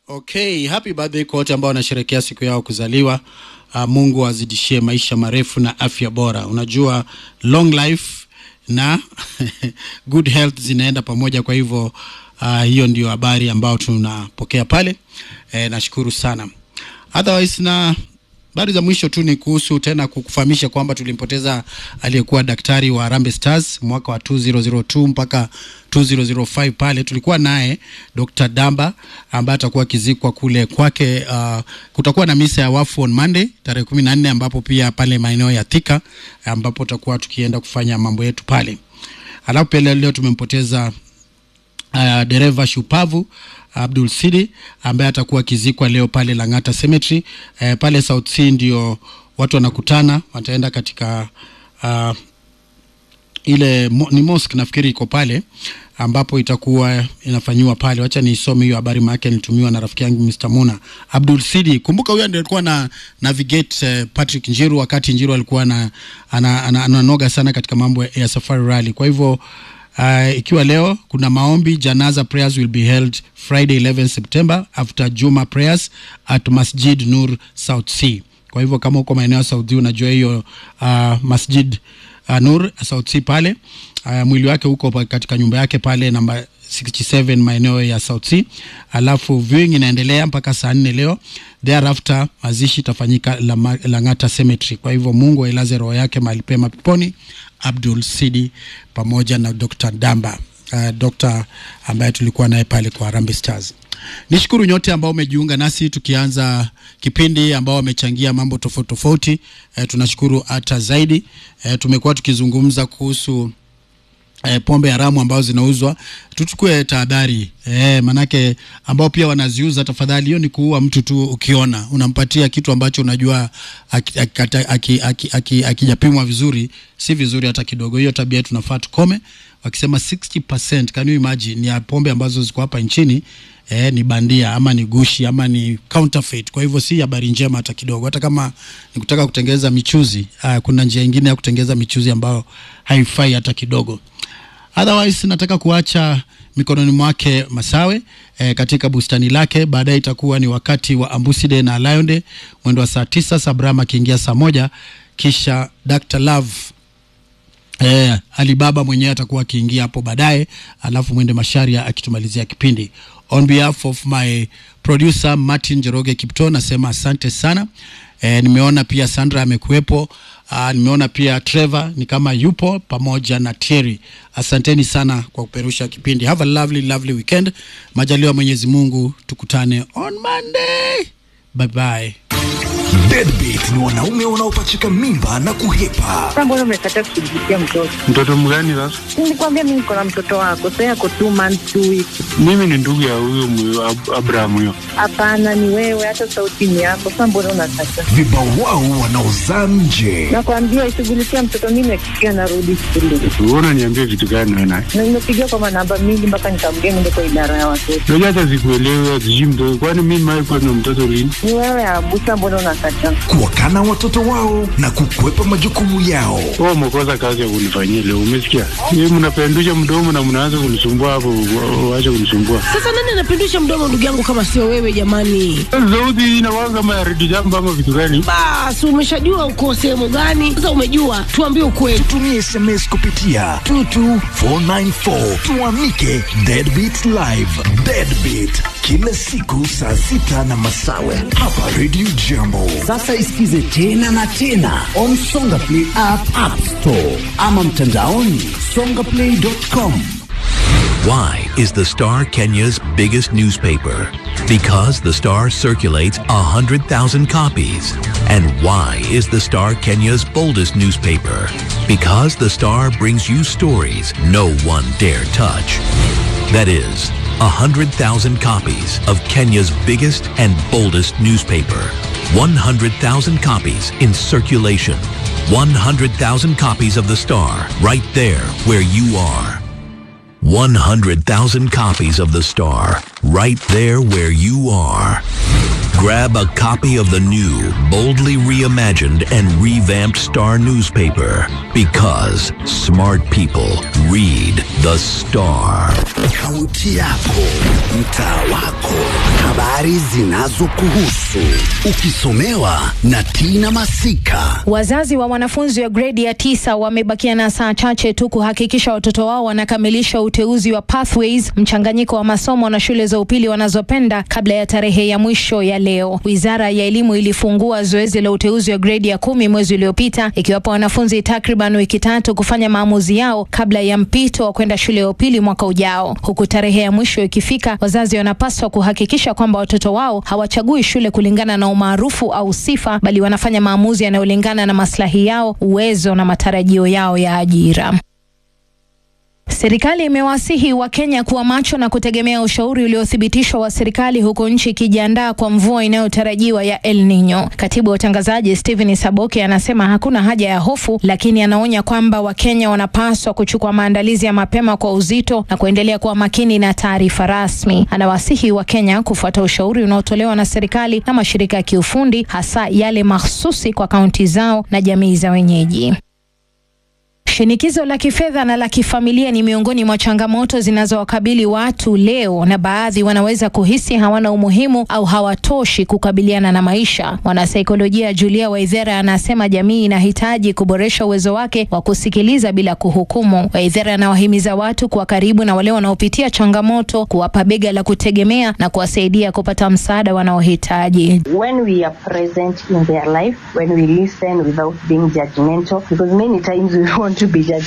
Okay, happy birthday kwa wote ambao wanasherehekea siku yao kuzaliwa. Uh, Mungu azidishie maisha marefu na afya bora. Unajua long life na good health zinaenda pamoja, kwa hivyo uh, hiyo ndio habari ambayo tunapokea pale. Eh, nashukuru sana. Otherwise na habari za mwisho tu ni kuhusu tena kukufahamisha kwamba tulimpoteza aliyekuwa daktari wa Harambee Stars mwaka wa 2002 mpaka 2005 pale tulikuwa naye Dr. Damba ambaye atakuwa akizikwa kule kwake. Uh, kutakuwa na misa ya wafu on Monday tarehe 14 ambapo pia pale maeneo ya Thika ambapo tutakuwa tukienda kufanya mambo yetu pale. Alafu pia leo tumempoteza uh, dereva shupavu Abdul Sidi ambaye atakuwa akizikwa leo pale Lang'ata Cemetery. Uh, pale South Sea ndio watu wanakutana, wataenda katika uh, ile mo, ni mosque nafikiri iko pale ambapo itakuwa inafanyiwa pale. Wacha nisome hiyo habari, maana nilitumiwa na rafiki yangu Mr. Muna. Abdul Sidi, kumbuka huyo ndiye alikuwa na navigate uh, Patrick Njiru wakati Njiru alikuwa na ananoga ana, ana, ana sana katika mambo ya Safari Rally. Kwa hivyo Uh, ikiwa leo kuna maombi janaza prayers will be held Friday 11 September after Juma prayers at Masjid Nur South Sea. Kwa hivyo kama uko maeneo ya South Sea unajua hiyo uh, Masjid uh, Nur South Sea pale uh, mwili wake huko katika nyumba yake pale namba 67 maeneo ya South Sea. Alafu viewing inaendelea mpaka saa nne leo. Thereafter mazishi itafanyika Lang'ata Cemetery. Kwa hivyo Mungu ailaze roho yake mahali pema peponi. Abdul Sidi pamoja na Dr. Damba uh, Dr. ambaye tulikuwa naye pale kwa Harambee Stars. Nishukuru nyote ambao umejiunga nasi tukianza kipindi ambao wamechangia mambo tofauti tofauti. E, tunashukuru hata zaidi. E, tumekuwa tukizungumza kuhusu E, pombe haramu ambazo zinauzwa, tuchukue tahadhari e, manake ambao pia wanaziuza, tafadhali, hiyo ni kuua mtu tu. Ukiona unampatia kitu ambacho unajua akijapimwa vizuri, si vizuri hata kidogo. Hiyo tabia tunafaa tukome. Wakisema 60% can you imagine ya pombe ambazo ziko hapa nchini eh, ni bandia ama ni gushi ama ni counterfeit. Kwa hivyo si habari njema hata kidogo. Hata kama ni kutaka kutengeneza michuzi, uh, kuna njia nyingine ya kutengeneza michuzi ambayo haifai hata kidogo. Otherwise nataka kuacha mikononi mwake Masawe eh, katika bustani lake. Baadaye itakuwa ni wakati wa Ambuside na Lionde mwendo wa saa tisa, Sabrama akiingia saa moja, kisha Dr. Love Eh, Alibaba mwenyewe atakuwa akiingia hapo baadaye, alafu mwende Masharia akitumalizia kipindi. On behalf of my producer Martin Jeroge Kipto nasema asante sana. Eh, nimeona pia Sandra amekuwepo. Uh, nimeona pia Trevor ni kama yupo pamoja na Thierry. Asanteni sana kwa kuperusha kipindi. Have a lovely lovely weekend. Majaliwa Mwenyezi Mungu, tukutane on Monday. Bye bye. Deadbeat ni wanaume wanaopachika mimba na kuhepa. Sasa mbona umekataa kushughulikia mtoto? Mtoto mgani sasa? Nilikwambia mimi niko na mtoto wako, sasa yako two months two weeks. Mimi ni ndugu ya huyo mwe- Ab- Abraham huyo. Hapana, ni wewe, hata sauti ni yako. Sasa mbona unakataa? Vibawao wanaozaa nje. Nakwambia ishughulikia mtoto, mimi nakikia narudi shule Wewe unaniambia vitu gani wewe naye? na nimepigia kwa manamba mingi mpaka nikamgea niende kwa idara ya watoto. Unajua hata sikuelewi sijui mtoto. Kwani mimi mimi kwa na mtoto lini? Ni wewe Abusa, mbona unakataa? Kuwakana watoto wao na kukwepa majukumu yao. Wewe umekosa kazi ya kunifanyia leo, umesikia? Yeye mnapendusha mdomo na mnaanza kunisumbua hapo, wa- waache kunisumbua. Sasa nani anapindusha mdomo ndugu yangu kama sio wewe jamani? Sauti hii inakuwa kama ya redio jambo ama vitu gani? Basi umeshajua uko sehemu gani? Sasa umejua, tuambie ukweli. Tumie SMS kupitia 22494 tuamike Deadbeat Live. Deadbeat kila siku saa sita na masawe hapa Radio Jambo. Sasa isikize tena na tena on Songa Play app, app store ama mtandaoni songaplay.com. Why is the Star Kenya's biggest newspaper? Because the Star circulates 100,000 copies. And why is the Star Kenya's boldest newspaper? Because the Star brings you stories no one dare touch. That is, 100,000 copies of Kenya's biggest and boldest newspaper. 100,000 copies in circulation. 100,000 copies of the Star right there where you are. 100,000 copies of The Star, right there where you are. Grab a copy of the new, boldly reimagined and revamped Star newspaper because smart people read The Star. Kaunti yako, mtaa wako, habari zinazokuhusu ukisomewa na Tina Masika. Wazazi wa wanafunzi wa gredi ya tisa wamebakia na saa chache tu kuhakikisha watoto wao wanakamilisha uteuzi wa Pathways, mchanganyiko wa masomo na shule za upili wanazopenda kabla ya tarehe ya mwisho ya leo. Wizara ya elimu ilifungua zoezi la uteuzi wa gredi ya kumi mwezi uliopita, ikiwapa wanafunzi takriban wiki tatu kufanya maamuzi yao kabla ya mpito wa kwenda shule ya upili mwaka ujao. Huku tarehe ya mwisho ikifika, wazazi wanapaswa kuhakikisha kwamba watoto wao hawachagui shule kulingana na umaarufu au sifa, bali wanafanya maamuzi yanayolingana na maslahi yao, uwezo na matarajio yao ya ajira. Serikali imewasihi Wakenya kuwa macho na kutegemea ushauri uliothibitishwa wa serikali huku nchi ikijiandaa kwa mvua inayotarajiwa ya El Nino. Katibu wa utangazaji Stephen Saboke anasema hakuna haja ya hofu, lakini anaonya kwamba Wakenya wanapaswa kuchukua maandalizi ya mapema kwa uzito na kuendelea kuwa makini na taarifa rasmi. Anawasihi Wakenya kufuata ushauri unaotolewa na serikali na mashirika ya kiufundi, hasa yale mahsusi kwa kaunti zao na jamii za wenyeji. Shinikizo la kifedha na la kifamilia ni miongoni mwa changamoto zinazowakabili watu leo, na baadhi wanaweza kuhisi hawana umuhimu au hawatoshi kukabiliana na maisha. Mwanasaikolojia Julia Waithera anasema jamii inahitaji kuboresha uwezo wake wa kusikiliza bila kuhukumu. Waithera anawahimiza watu kuwa karibu na wale wanaopitia changamoto, kuwapa bega la kutegemea na kuwasaidia kupata msaada wanaohitaji. when we are present in their life, when we listen without being judgmental, because many times we want to be judgmental.